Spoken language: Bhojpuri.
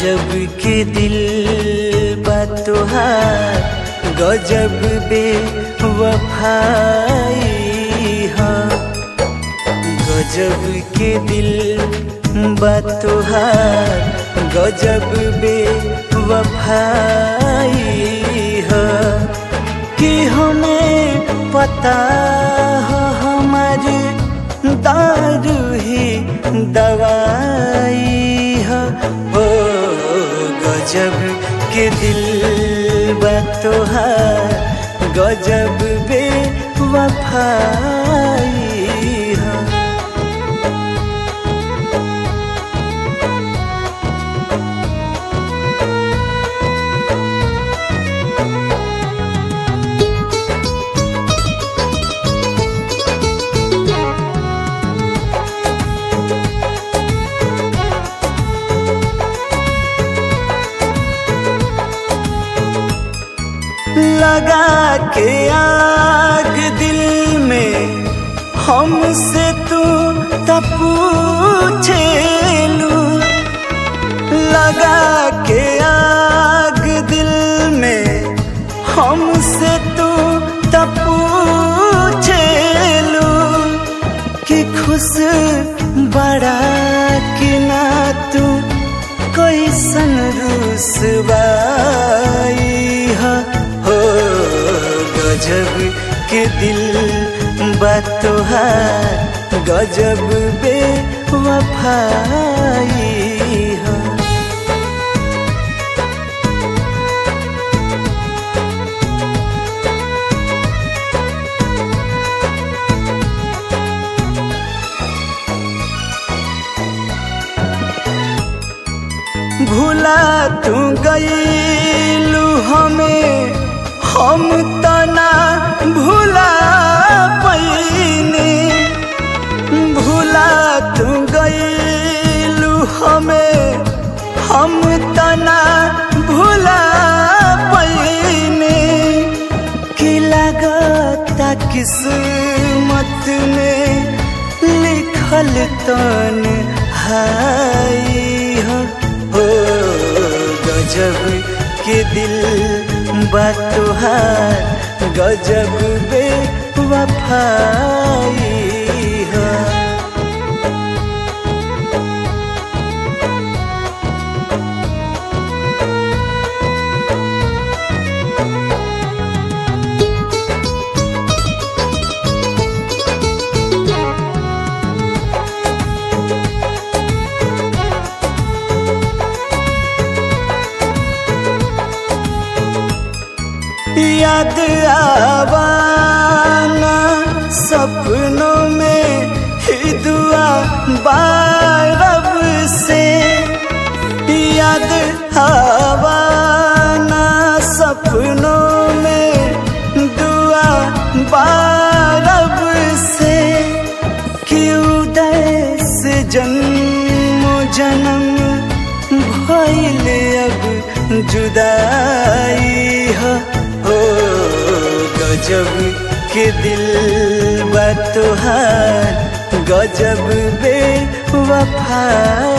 गजब के दिल बा तोहार गजब बे वफाई हा गजब के दिल बा तोहार गजब बे वफाई हा कि हमें पता हो हमारे दारू ही दवाई है ओ गजब के दिल बा तोहार गजब बे वफाई है लगा के आग दिल में हमसे तू तब पूछेलू लगा के आग दिल में हमसे तू तब पूछेलू कि खुश बड़ा कि ना तू कैसन रुसवाई है हो गजब के दिल बा तोहार गजब बे वफाई है भूला तू गईलू हमें हम तना भूला पैनी भूला तू गईलू हमें हम तना भूला पैनी कि लगता किस्मत में लिखल तन हाई हो हो गजब के दिल बा तोहार गजब बे वफाई है याद आवाना सपनों में ही दुआ बारब से याद आवाना सपनों में दुआ बारब से कि उदय से जन्म जन्म भइल अब जुदाई है हो गजब के दिल बा तोहार गजब बे वफा